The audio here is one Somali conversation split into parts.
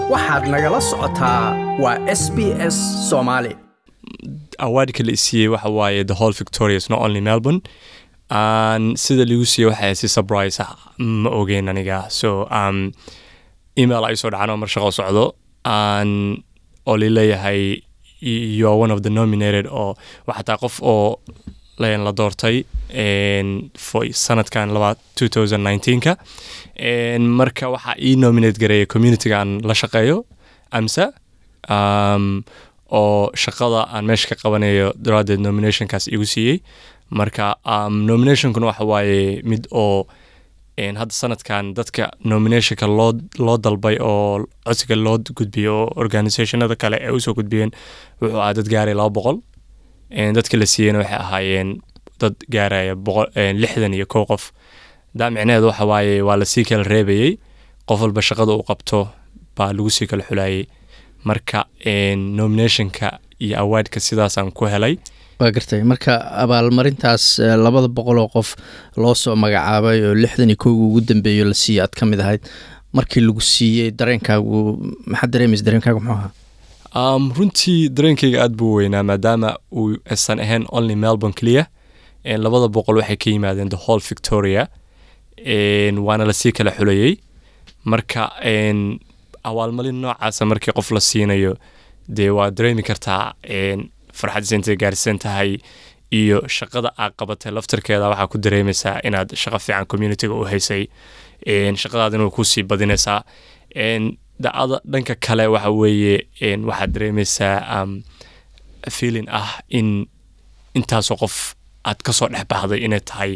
waxaad nagala socotaa waa s b s soomaali awaadka la isiiyey waxa waaye the whole victorious not only melbourne an sida ligu siiyey waxay si surprise ah ma ogeyn aniga so um, email ay soo dhacaan oo mar shaqo socdo an oo lileeyahay you are one of the nominated oo waxataa qof oo la doortay for sanadkan laba 2019ka marka waxaa ii nominate gareeya communityga aan la shaqeeyo amsa um, oo shaqada aan meesha ka qabanayo daraadeed nominationkaas igu siiyey marka um, nominationkuna waxa waaye mid oo hadda sanadkan dadka nominationka loo loo dalbay oo codsiga loo gudbiyo oo organisationada kale ee usoo gudbiyeen wuxuu ahaa dad gaaraya laba boqol dadka la siiyeyna waxay ahaayeen dad gaaraya boqol lixdan iyo kow qof daa micnaheedu waxa waaye waa lasii kala reebayey qof walba shaqada uu qabto baa lagu sii kala xulayay marka nominationka iyo awaadka sidaasaan ku helay waa gartay marka abaalmarintaas labada boqol oo qof loo soo magacaabay oo lixdan iyo kowga ugu dambeeyo la siiyey aad ka mid ahayd markii lagu siiyey dareenkaagu maxaad dareemaysa dareenkaagu muxuu ahaa um, runtii dareenkayga aad buu weynaa maadaama uu aysan ahayn only melbourne clear labada boqol waxay ka yimaadeen the whole victoria waana lasii kala xulayey marka awaalmalin noocaasa markii qof la siinayo dee waa dareemi kartaa farxaddiisa intay gaarsiisan tahay iyo shaqada aad qabatay laftarkeeda waxaa ku dareemaysaa inaad shaqo fiican communityga u haysay shaqadaadina way kusii badinaysaa dacada dhanka kale waxa weeye waxaad dareemaysaa feeling ah in intaasoo qof aad kasoo dhex baxday inay tahay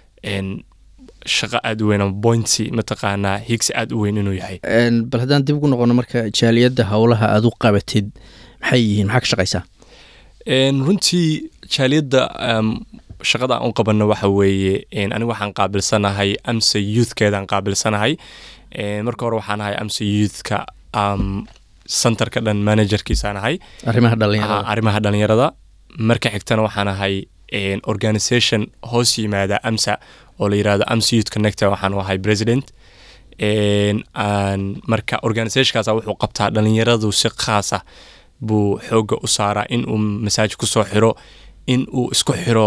shaqo aad u weyn ama pointy mataqaanaa higsi aad u weyn inuu yahay bal haddaan dib ugu noqono marka jaaliyadda howlaha aad u qabatid maxay yihiin maxaa ka shaqaysaa runtii jaaliyadda shaqada aan u qabanno waxa weeye anigu waxaan qaabilsanahay amsa youthkeedaan qaabilsanahay marka hore waxaan ahay amsa youthka centerka dhan managerkiisaan ahay arrimaha dhalinyarada arrimaha dhalinyarada marka xigtana waxaan ahay organisation hoos yimaada amsa oo la yirahdo amsa youth connector waxaan ahay president marka organisationkaas wuxuu qabtaa dhalinyaradu si khaasa buu xooga u saaraa in uu masaajid kusoo xiro in uu isku xiro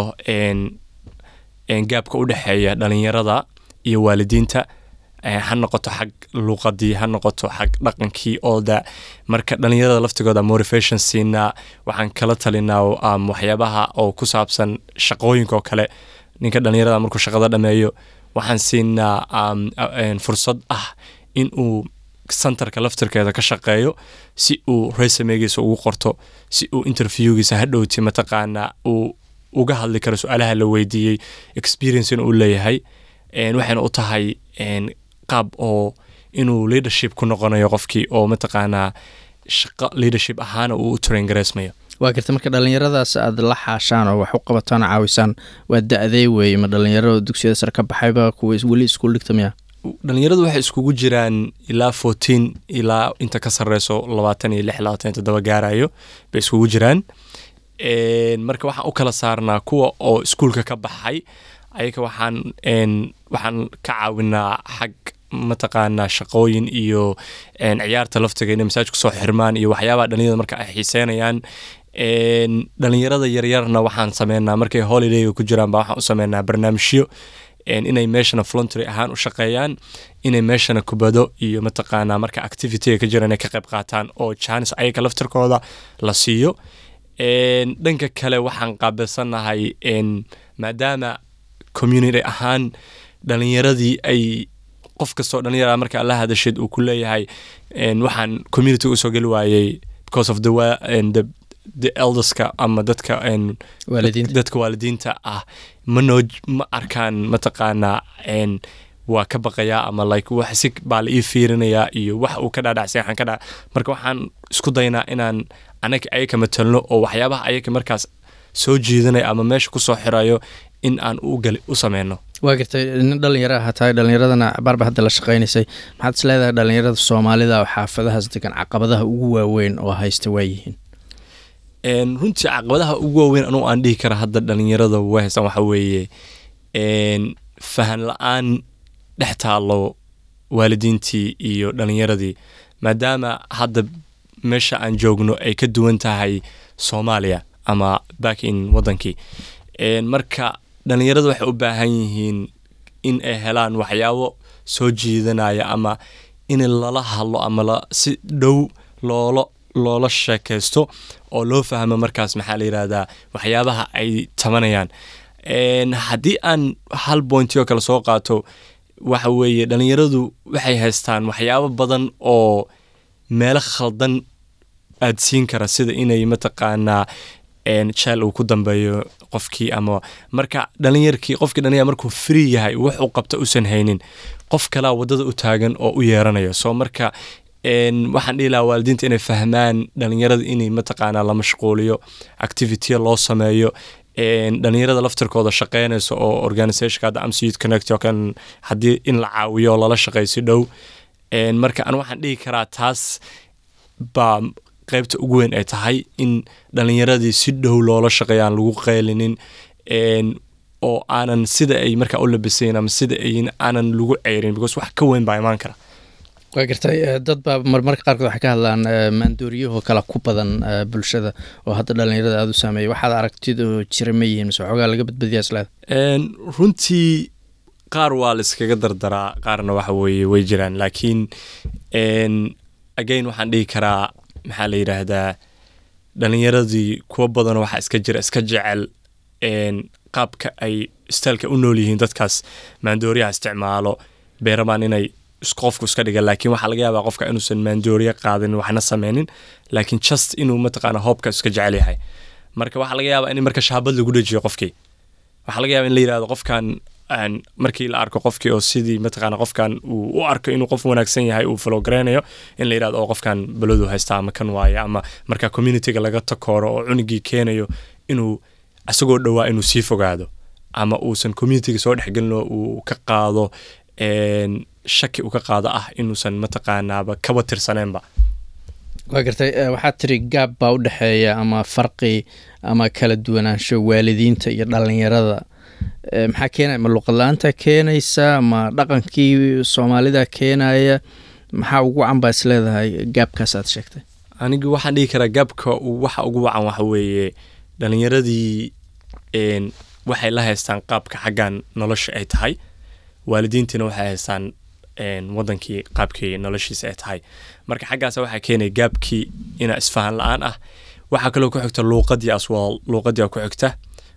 gaabka u dhexeeya dhalinyarada iyo waalidiinta ha noqoto xag luuqadii ha noqoto xag dhaqankii ooda marka dhalinyarada laftigooda motivation siinaa waxaan kala talinaa waxyaabaha oo ku saabsan shaqooyinka oo kale ninka dhalinyarada markuu shaqada dhameeyo waxaan siinaa fursad ah in uu centerka laftirkeeda ka shaqeeyo si uu resumegiisa ugu qorto si uu interviewgiisa hadhowti mataqaanaa uu uga hadli karo su-aalaha la weydiiyey experiencena uu leeyahay waxayna u tahay qaab oo inuu leadership ku noqonayo qofkii oo mataqaanaa shaqo leadership ahaana uu u traingareysmayo waa garta marka dhalinyaradaas aad la xaashaan oo wax u qabataan oo caawisaan waa da-dee weeye ma dhalinyaro dugsiyada sare ka baxayba kuwa weli iskuul dhigta miya dhalinyaradu waxay iskugu jiraan ilaa fourteen ilaa inta ka sareyso labaatan iyo lix labaatan iyo toddoba gaarayo bay iskugu jiraan marka waxaan u kala saarnaa kuwa oo iskuulka ka baxay ayaga waxaan waxaan ka caawinaa xag mataqaanaa shaqooyin iyo ciyaarta laftiga inay masaaj kusoo xirmaan iyo waxyaabaha dhalinyarada marka ay xiiseynayaan dhalinyarada yaryarna waxaan sameynaa markay holidayga ku jiraan ba waxaan u sameynaa barnaamijyo inay meeshana voluntary ahaan u shaqeeyaan inay meeshana kubado iyo mataqaanaa marka activityga ka jira inay ka qayb qaataan oo janis ayaga laftirkooda la siiyo dhanka kale waxaan qaabilsanahay maadaama community ahaan dhalinyaradii ay qof kastoo dhalinyara marka la hadashid uu ku leeyahay waxaan community usoo geli waayey because of the, the the elderska ama dadka dadka waalidiinta ah manoo ma arkaan mataqaanaa waa ka baqayaa ama like wax si baa la ii fiirinayaa iyo wax uu ka dhaadhacsay waxaan ka dha marka waxaan isku daynaa inaan anaga ayaga matalno oo waxyaabaha ayaga markaas soo jiidanaya ama meesha kusoo xirayo in aan ugali u sameyno waa gartay nin dhalinyaro aha tahay dhalinyaradana baarba hadda la shaqaynaysay maxaad is leedahay dhalinyarada soomaalida oo xaafadahaas degan caqabadaha ugu waaweyn oo haysta waayihiin runtii caqabadaha ugu waaweyn anugu aan dhihi kara hadda dhalinyarada way haystaan waxa weeye fahan la-aan dhex taalo waalidiintii iyo dhalinyaradii maadaama hadda meesha aan joogno ay ka duwan tahay soomaaliya ama back in wadankii Een, marka dhalinyaradu waxay u baahan yihiin in ay helaan waxyaabo soo jiidanaya ama in lala hadlo ama la, si dhow loola loola sheekaysto oo loo fahmo markaas maxaa la yidhahdaa waxyaabaha ay tabanayaan Een, haddii aan hal pointi oo kale soo qaato waxa weeye dhalinyaradu waxay haystaan waxyaabo badan oo meelo khaldan aad siin kara sida inay mataqaanaa een, jeel uu ku dambeeyo qofkii ama marka dhalinyarkii qofkii dhalinyar markuu free yahay wax uu qabta usan haynin qof kalaa wadada u taagan oo u yeeranayo so marka een, waxaan dhihi lahaa waalidiinta inay fahmaan dhalinyarada inay mataqaanaa la mashquuliyo activitya loo sameeyo een, dhalinyarada laftirkooda shaqeynaysa oo organizationka hadda amc youth connect oo kan haddii in la caawiyo oo lala shaqeeyo si dhow Een, marka an waxaan dhihi karaa taas baa qaybta ugu weyn ay tahay in dhalinyaradii si dhow loola shaqeeyo aan lagu qaylinin Een, oo aanan sida ay markaa u labisayn ama sida ay aanan lagu ceyrin because wax ka weyn baa imaan kara waa gartay eh, dad baa marmarka qaarkood waxay ka hadlaan eh, maandooriyahoo kale ku badan eh, bulshada oo hadda dhalinyarada aada u saameeya waxaad aragtidoo jira ma yihiin mise waxoogaa laga badbadiyaa isleeda Een, runtii qaar waa la iskaga dardaraa qaarna waxa weeye way jiraan laakiin een, again waxaan dhihi karaa maxaa la yidhaahdaa dhalinyaradii kuwa badan waxaa iska jira iska jecel een, qaabka ay staalka u nool yihiin dadkaas maandooriyaha isticmaalo beerabaan inay is- qofku iska dhiga laakiin waxaa laga yaabaa qofka inuusan maandooriya qaadin waxna sameynin laakiin just inuu mataqaana hoobka iska jecel yahay marka waxaa laga yaabaa in marka shaabad lagu dhajiyo qofkii waxaa laga yaaba in la yidhahdo qofkan aan markii la arko qofkii oo sidii mataqaana qofkan uu u arko inuu qof wanaagsan yahay uu follow gareynayo in la yidhahdo oo qofkan baladu haysta ama kan waaye ama marka communityga laga takooro oo cunugii keenayo inuu isagoo dhowaa inuu sii fogaado ama uusan communityga soo dhexgelin oo uu ka qaado een, shaki uu ka qaado ah inuusan mataqaanaaba kaba tirsaneenba waa gartay eh, waxaad tiri gaab baa u dhexeeya ama farqi ama kala duwanaansho waalidiinta iyo dhalinyarada Eh, maxaa keenaya ma luqadla-aanta keenaysa ma dhaqankii soomaalida keenaya maxaa ugu wacan baa is leedahay gaabkaas aad sheegtay anigu waxaan dhihi karaa gaabka uu- waxa ugu wacan waxa weeye dhalinyaradii een, waxay la haystaan qaabka xaggan nolosha ay tahay waalidiintiina waxay haystaan een, wadankii qaabkii noloshiisa ay tahay marka xaggaas waxaa keenaya gaabkii ina isfahan la-aan ah waxaa kaloo ku xigta luuqadii aswal luuqadii ku xigta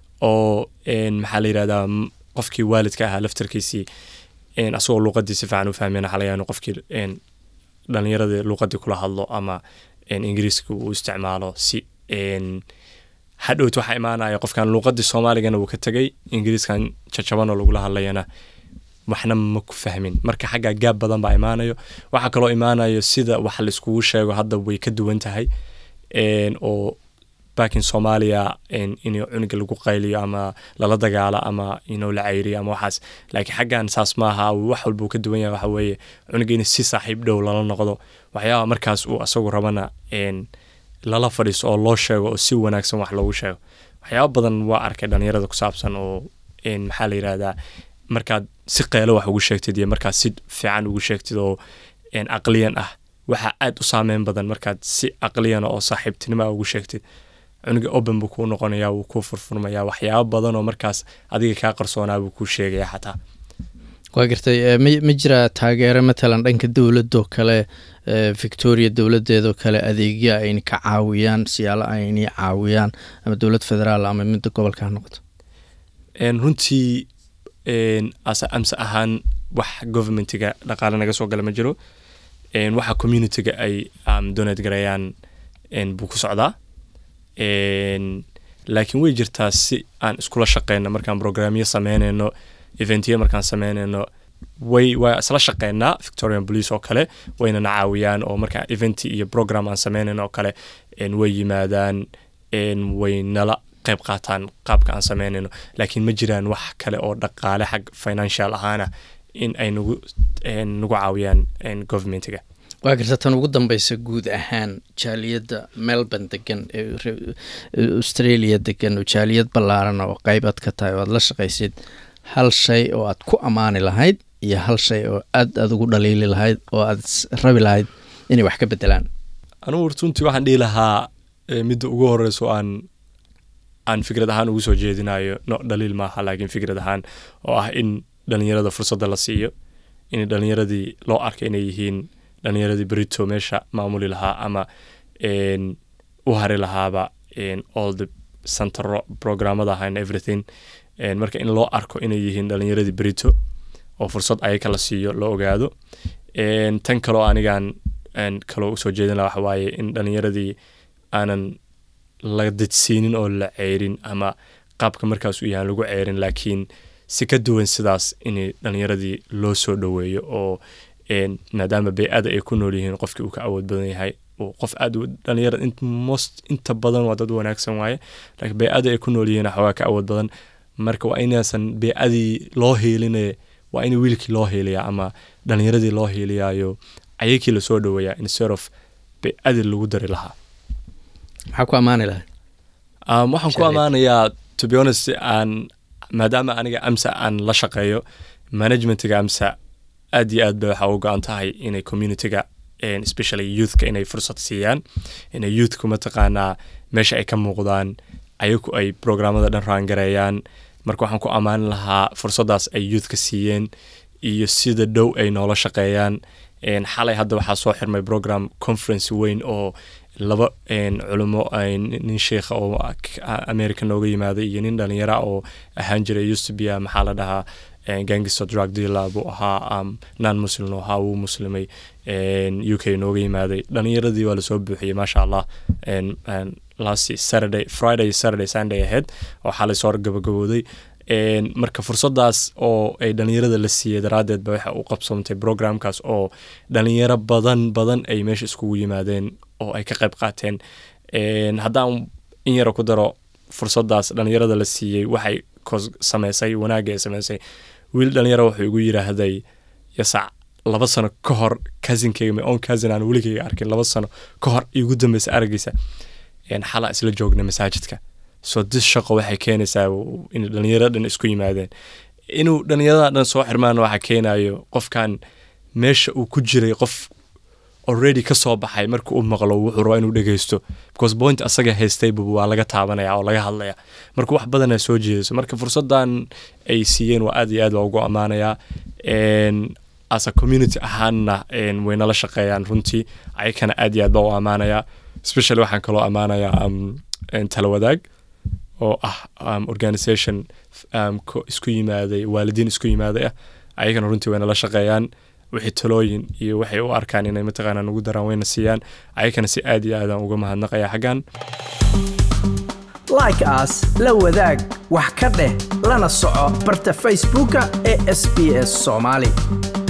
oo een, maxaa la yidhahdaa m- qofkii waalidka ahaa laftarkiisii een, asagoo luuqadii si fiican u fahmeen waxaa laga yaabaa inuu qofkii een, dhalinyaradii luuqadii kula hadlo ama een, ingiriiska uu isticmaalo si een, hadhowt waxaa imaanaya qofkan luuqadii soomaaligana wuu ka tegay ingiriiskan jajabanoo lagula hadlayana waxna ma ku fahmin marka xaggaa gaab badan baa imaanayo waxaa kaloo imaanayo sida wax laiskugu sheego hadda way ka duwan tahay een, oo back in soomaaliya een, in cunuga lagu qayliyo ama lala dagaalo ama inuu la cayriyo ama waxaas laakiin xaggan saas maaha wax walbuu ka duwan yahay waxa weeye cunuga in si saaxiib dhow lala noqdo waxyaaba markaas uu asagu rabana een, lala fadhiiso oo loo sheego oo si wanaagsan wax loogu sheego waxyaaba badan waa arkay dhalinyarada ku saabsan oo een, maxaa la yidhahdaa markaad si qeelo wax ugu sheegtid iyo markaad si fiican ugu sheegtid oo een, aqliyan ah waxaa aad u saameyn badan markaad si aqliyan oo saaxiibtinimo ugu sheegtid cunuga open buu kuu noqonayaa wuu kuu furfurmayaa waxyaabo badan oo markaas adiga kaa qarsoonaa buu kuu sheegaya xataa waa gartay eh, ma ma jiraa taageero matalan dhanka dowladoo kale eh, victoria dowladeedoo kale adeegyo ayna ka caawiyaan siyaalo ayna caawiyaan ama dowlad federaal ama midda gobolka ha noqoto Een, runtii een, ase amse ahaan wax governmentiga dhaqaale naga soo gala ma jiro Een, waxa communityga ay um, donate gareeyaan een, buu ku socdaa Een, laakiin way jirtaa si aan iskula shaqeyno markaan programyo sameyneyno eventyo markaan sameyneyno way waa isla shaqeynaa victorian police oo kale waynana caawiyaan oo markaan eventi iyo program aan sameyneyno oo kale een, way yimaadaan een, way nala qayb qaataan qaabka aan sameyneyno laakiin ma jiraan wax kale oo dhaqaale xag financial ahaana in ay nagu een, nagu caawiyaan een, governmentiga waa garta tan ugu dambeysa guud ahaan jaaliyadda melbourne degan ee re- ee australia degan oo jaaliyad ballaaran oo qeybaad ka tahay oo aad la shaqaysid hal shay oo aad ku ammaani lahayd iyo hal shay oo aad aad ugu dhaliili lahayd oo aad is rabi lahayd inay wax ka bedelaan anugu runtii waxaan dhihi lahaa eh, midda ugu horeyso aan aan fikrad ahaan ugu soo jeedinayo no dhaliil maaha laakiin fikrad ahaan oo ah in dhalinyarada fursadda la siiyo in dhalinyaradii loo arka inay yihiin dhalinyaradii berito meesha maamuli lahaa ama en, u hari lahaaba en, all the centero programmada aha and everything En, marka in loo arko inay yihiin dhalinyaradii berito oo fursad ayaga la siiyo loo ogaado En, tan kaloo anigaan en, kaloo usoo jeedin laha waxa waaye in dhalinyaradii aanan la dejsiinin oo la ceerin ama qaabka markaas u yahan lagu ceerin laakiin si ka duwan sidaas in dhalinyaradii loo soo dhoweeyo oo en, maadaama bey-ada ay ku nool yihiin qofkii uu ka awood badan yahay uu qof aad u- dhalinyarada int- most inta badan waa dad wanaagsan waaye laakiin bey-ada ay ku nool yihiin waxoogaa ka awood badan marka waa inaysan bey-adii loo heelinaya waa in wiilkii loo heeliyaa ama dhalinyaradii loo heeliyaayo ayakii lasoo dhoweeyaa instead of bey-adii lagu dari lahaa maxaa ku ammaani lahay Um, waxaan ku Shaqeyd. ammaanayaa to be honest aan maadaama aniga amsa aan la shaqeeyo managementiga amsa aad iyo aad bay waxaa u go-an tahay inay communityga and especially youthka inay fursad siiyaan inay youthku mataqaanaa meesha ay ka muuqdaan ayaku ay programmada dhan raangareeyaan marka waxaan ku ammaani lahaa fursaddaas ay youthka siiyeen iyo sida dhow ay noola shaqeeyaan En, xalay hadda waxaa soo xirmay program conference weyn oo laba en, culimo ay nin sheikha oo ak- a- america nooga yimaaday iyo nin dhalinyara oo ahaan jiray used to be a, maxaa la dhahaa en, gangster drug dealer buu ahaa um, non muslim oo ahaa wuu muslimay en, u k nooga yimaaday dhalinyaradii waa lasoo buuxiyey maasha allah en, en, last saturday friday saturday sunday ahead oo xalay soo gabagabooday En, marka fursadaas oo ay dhalinyarada la siiyey daraaddeed ba waxa uu qabsoomtay programkaas oo dhalinyaro badan badan ay meesha iskugu yimaadeen oo ay ka qayb qaateen En, haddaan in yara ku daro fursadaas dhalinyarada la siiyey waxay kos sameysay wanaagga ay sameysay wiil dhalinyaro wuxuu igu yidhaahday yasac laba sano ka hor cousinkeyga my own cousin aan weligeyga arkin laba sano ka hor igu dambeysa aragiisa En, xalaa isla joogna masaajidka so dis shaqo waxay keenaysaa w- in dhalinyarada dhan isku yimaadeen inuu dhalinyarada dhan soo xirmaan waxa keenayo qofkan meesha uu ku jiray qof already ka soo baxay marka uu maqlo wuxuu rabaa inuu dhegeysto because point asaga haystayba waa laga taabanaya oo laga hadlaya marka wax badanaa soo jeedayso marka fursadan ay siiyeen waa aad iyo aad waa ugu ammaanayaa En, as a community ahaanna en, way nala shaqeeyaan runtii ayakana aad iyo aad baa u ammaanayaa especially waxaan kaloo ammaanayaa um, en, tala wadaag oo ah um, organisation um, ko- isku yimaaday waalidiin isku yimaaday ah ayagana runtii way nala shaqeeyaan wixii talooyin iyo waxay u arkaan inay mataqaanaa nagu daraan wayna siiyaan ayagana si aad iyo aadaan uga mahadnaqaya xaggan like as la wadaag wax ka dheh lana soco barta facebooka ee sbs somali